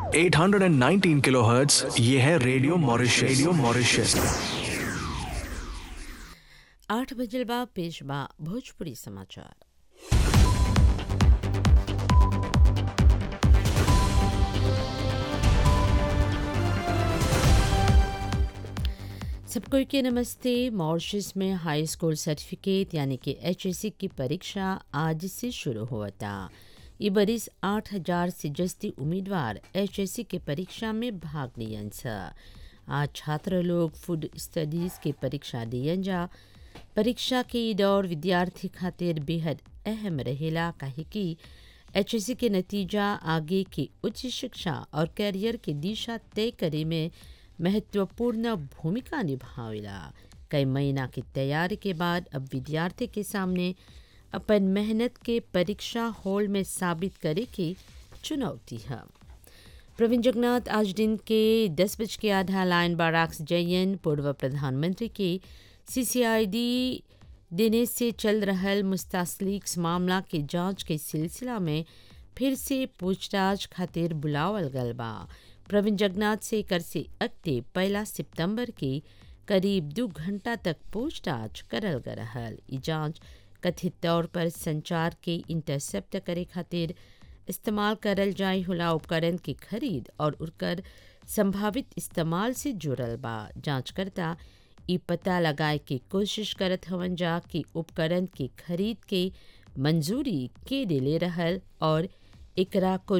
819 kilohertz ये है radio Mauritius radio Mauritius आठ बजल बा पेश बा भोजपुरी समाचार सबको के नमस्ते मॉरिशस में हाई स्कूल सर्टिफिकेट यानी कि एच की परीक्षा आज से शुरू हुआ था ये बरिस आठ हजार से जस्ती उम्मीदवार एच के परीक्षा में भाग लियन छ आज छात्र लोग फूड स्टडीज़ के परीक्षा दियन जा परीक्षा के ई दौर विद्यार्थी खातिर बेहद अहम रहेला काहे कि एच के नतीजा आगे की उच्च शिक्षा और कैरियर के दिशा तय करे में महत्वपूर्ण भूमिका निभावेला कई महीना की तैयारी के बाद अब विद्यार्थी के सामने अपन मेहनत के परीक्षा हॉल में साबित करे की चुनौती है प्रवीण जगन्नाथ आज दिन के दस बज के आधा लाइन बाराक्स जयन पूर्व प्रधानमंत्री के सीसीआईडी देने से चल रहल मुस्तासलीक्स मामला के जांच के सिलसिला में फिर से पूछताछ खातिर बुलावल गल बा प्रवीण जगन्नाथ से कर से अगते पहला सितंबर के करीब दो घंटा तक पूछताछ करल गल रहल ई जांच कथित तौर पर संचार के इंटरसेप्ट करे खातिर इस्तेमाल करल जाए होला उपकरण की खरीद और उनकर संभावित इस्तेमाल से जुड़ल बा जांचकर्ता ई पता लगाए के कोशिश करत हवन जा कि उपकरण की खरीद के मंजूरी के दिले रहल और एकरा को